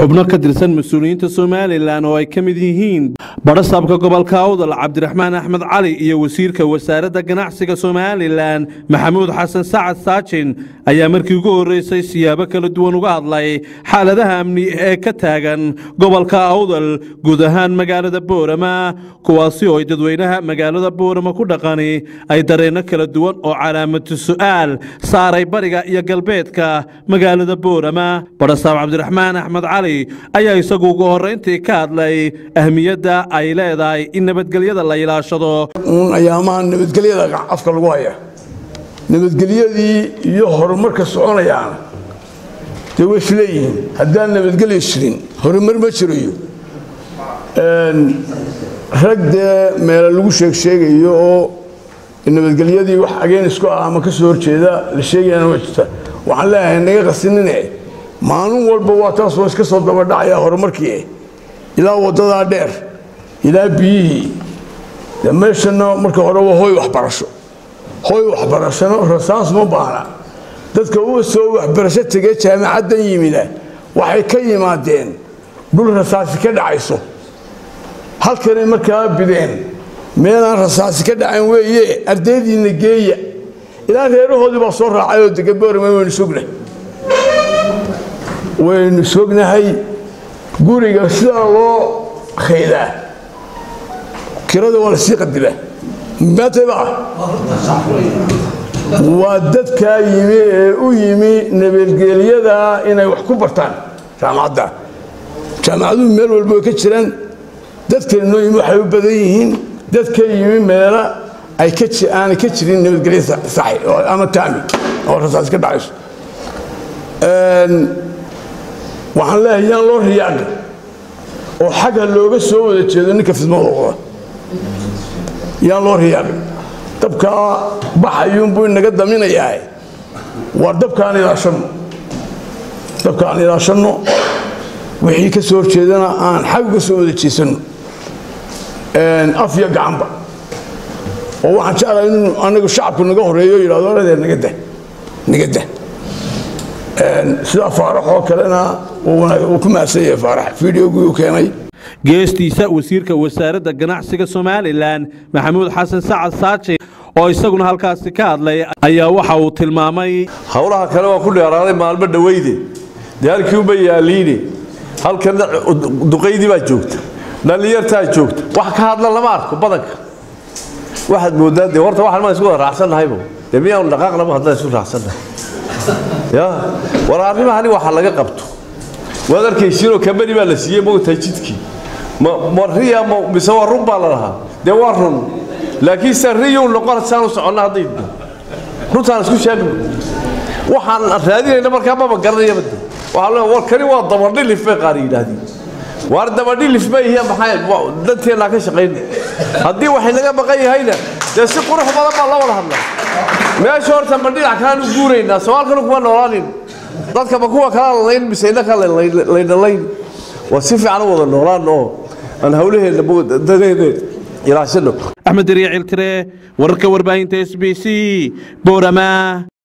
xubno ka tirsan mas-uuliyiinta somalilan oo ay ka mid yihiin badhasaabka gobolka awdal cabdiraxmaan axmed cali iyo wasiirka wasaaradda ganacsiga somalilan maxamuud xasan sacad saajin ayaa markii ugu horreysay siyaabo kala duwan uga hadlay xaaladaha amni ee ka taagan gobolka awdal guud ahaan magaalada boorama kuwaasi oo ay dadweynaha magaalada boorama ku dhaqani ay dareenno kala duwan oo calaamatu su'aal saaray bariga iyo galbeedka magaalada boorama badhasaab cabdiraxmaan axmed cali ayaa isagu ugu horrayntii ka hadlay ahmiyadda ay leedahay in nabadgelyada la ilaashado uun ayaamaha nabadgelyada afka lagu haya nabadgelyadii iyo horumarka soconayaana dee way isleeyihiin haddaan nabadgelyo jirin horumar ma jirayo rag dee meela lagu sheeg sheegayo oo nabadgelyadii wax ageen isku ah ama ka soo horjeeda la sheegayana waa jirta waxaan leeyahay naga qasinine maalin walba waa taasoo iska soo dabadhacaya horumarkii ilaa waddadaa dheer ilaa biyihii de meeshana marka hore waa hoy waxbarasho hoy waxbarashano rasaas ma baana dadka u soo waxbarasho tegee jaamacaddan yimida waxay ka yimaadeen dhul rasaasi ka dhacayso halkanay markaa bideen meelaan rasaasi ka dhacayn weeye ardaydiinna geeya ilaa reerahoodii baa soo raacay oo dega boorama waynu sugnahay waynu sognahay guriga sidaa loo khaydaa kirada waa la sii qadilaa mataba waa dadkaa yimi ee u yimi nabadgelyada inay wax ku bartaan jaamacadda jaamacaduhu meel walba way ka jiraan dadkana noo yimi waxay u badan yihiin dadka yimi meela ay aanay ka jirin nabadgelya saxi ama taami oo rasaas ka dhacayso waxaan leeyahay yaan loo riyaaqin oo xagga looga soo wada jeedo ninka fidmada wada yaan loo riyaaqin dabkaa baxayuunbuu inaga daminayaa waa dabkaan ilaashanno dabkaan ilaashanno wixii ka soo horjeedana aan xag uga soo wada jeesanno af iyo gacanba oo waxaan jeclahay inuu anagu shacabku naga horeeyo yidhahdo aladee naga dah naga dah sida faaraxoo kalena uu ku mahadsan yahay faarax fideogii uu keenay geestiisa wasiirka wasaaradda ganacsiga somalilan maxamuud xasan sacad saaji oo isaguna halkaasi ka hadlay ayaa waxa uu tilmaamay howlaha kale waa ku dheeraaday maalmo dhaweyde dee halkii uma yaaliine halkana duqaydii baa joogta dhallinyartaa joogta wax ka hadla lama arko badanka waxaad moodaa dee horta waxaan maan isku wada raacsannahaybo dee miyaanu dhaqaaqnaba haddaan isku raacsannahay ya war arrimahani waxa laga qabto waad arkaysiinoo kambani baa la siiyey mogtahay jidkii ma riya mise waa run baa la lahaa dee waa run laakiin se riyuu noqon saan u soconna hadday runtaan isku sheegno waxaan raadinayna markaa maba garanayaba de waxaa le war kani waa dabadhilif bay qaar yidhaahdeen waar dabadhilif ma yihiin maxaa danteennaa ka shaqayna haddii waxay naga maqan yahayna dee si qurux badan baa la wada hadlaa meesha horta ma dhinac kalaan u guuraynaa soomaalkana kuma noolaanin dadka ma kuwa kala lalayn mise innaka laynalayn waa si fiican u wada noolaan oo aan hawlaheenna dadeena ilaashano axmed dariya ciltire wararka warbaahinta s b c boorama